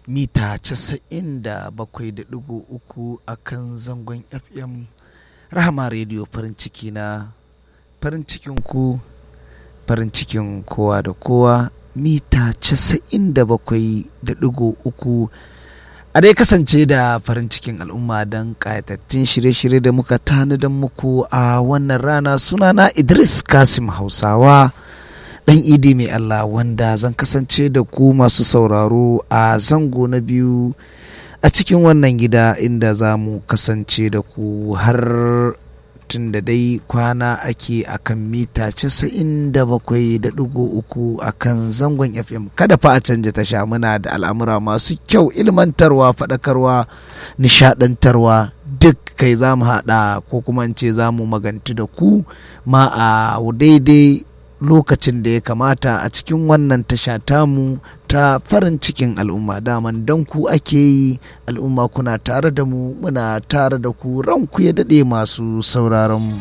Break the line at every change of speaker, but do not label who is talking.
mita 97.3 a kan zangon fm rahama rediyo farin ciki na farin cikin ku farin cikin kowa da kowa mita 97.3 a dai kasance da farin cikin al'umma don ƙayatattun shirye-shirye da muka tanadar muku a wannan rana sunana idris kasim hausawa dan idi mai Allah wanda zan kasance da ku masu sauraro a zango na biyu a cikin wannan gida inda za mu kasance da ku har tun da dai kwana ake akan mita 97.3 a kan zangon fm kada fa a canja tasha muna da al'amura masu kyau ilmantarwa faɗakarwa nishaɗantarwa duk kai za mu haɗa ko kuma ce za mu maganti da ku ma a daidai lokacin da ya kamata a cikin wannan tasha tamu ta farin cikin al'umma daman don ku ake yi al'umma kuna tare da mu muna tare da ku ranku ya daɗe masu sauraron mu.